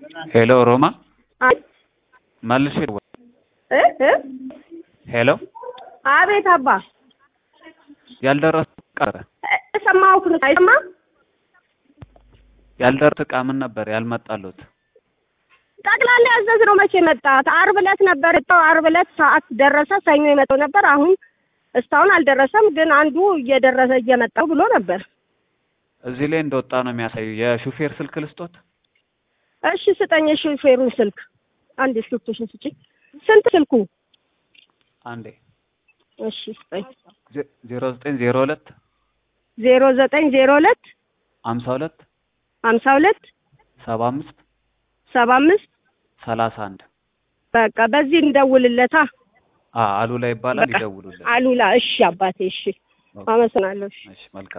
ሄሎ ሮማ አይ መልሼ እ እ ሄሎ አቤት አባ ያልደረሰ ቀረ ሰማሁህ ነው አይሰማ ያልደረሰ እቃ ምን ነበር ያልመጣሉት? ጠቅላላ ያዘዝነው መቼ መጣ? ዓርብ ዕለት ነበር የመጣው። ዓርብ ዕለት ሰዓት ደረሰ። ሰኞ የመጣው ነበር። አሁን እስካሁን አልደረሰም፣ ግን አንዱ እየደረሰ እየመጣው ብሎ ነበር። እዚህ ላይ እንደወጣ ነው የሚያሳየው። የሹፌር ስልክ ልስጦት? እሺ ስጠኝ፣ የሹፌሩን ስልክ አንድ ስልክሽን ስጪኝ። ስንት ስልኩ? አንዴ እሺ ስጠኝ። ዜሮ ዘጠኝ ዜሮ ሁለት ዜሮ ዘጠኝ ዜሮ ሁለት ሀምሳ ሁለት ሀምሳ ሁለት ሰባ አምስት ሰባ አምስት ሰላሳ አንድ በቃ በዚህ እንደውልለታ። አሉላ ይባላል። በቃ ይደውሉለት። አሉላ። እሺ አባቴ፣ እሺ አመሰግናለሁ። እሺ እሺ መልካም